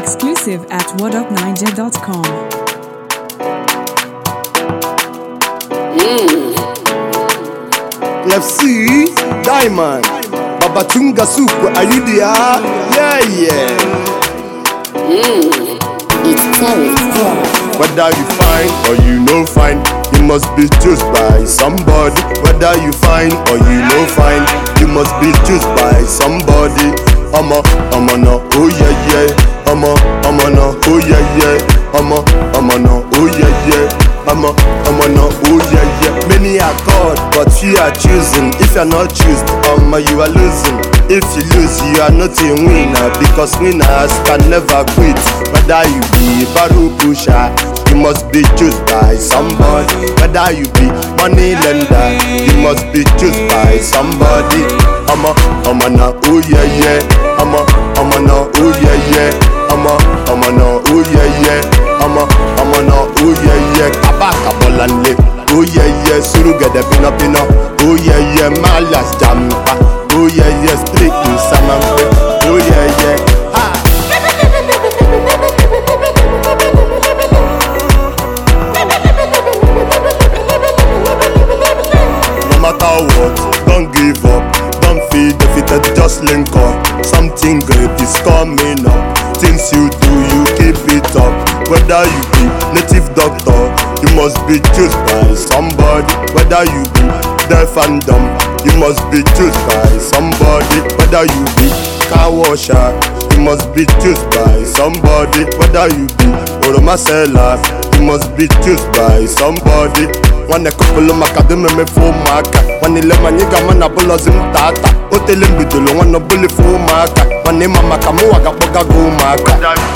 Exclusive at whatupniger.com. FC Diamond Babatunga Soup, are you there? Yeah, yeah. It's Terry. Whether you fine or you no fine, you must be chosen by somebody. Whether you fine or you no fine, you must be chosen by somebody. I'ma, I'ma no, oh yeah yeah. I'ma, I'ma no, oh yeah yeah. I'ma, I'ma no, oh yeah yeah. I'ma, I'ma no, oh yeah yeah. Many are called, but few are choosing. If you're not chosen, I'ma you are losing. If you lose, you are not a winner because winners can never quit. Whether you be a barrel pusher, you must be chosen by somebody. Whether you be money lender, you must be chosen by somebody. I'm a, I'm a na, oh yeah yeah. I'm a, I'm a na, oh yeah yeah. I'm a, I'm a na, oh yeah yeah. I'm a, I'm a na, oh yeah yeah. Kabaka bolanle, oh yeah yeah. Suru gede pina pina, oh yeah yeah. Malas jampa, oh yeah yeah. Street in Samampe, oh yeah yeah. Ha. No matter what, don't give up. Don't feel defeated, just link up. Something great is coming up. Things you do, you keep it up. Whether you be native doctor, you must be chosen by somebody. Whether you be deaf and dumb, you must be chosen by somebody. Whether you be car washer, you must be chosen by somebody. Whether you be oroma seller, you must be chosen by somebody. nwanne kọpụlụ maka dịmeme ụmụaka nwanne ile manye ga ama na bụlọzi m tata o tele mbidolo nwanne bụlife ụmụaka nwanne ịma maka mụwa ga-akpọga gị ụmụaka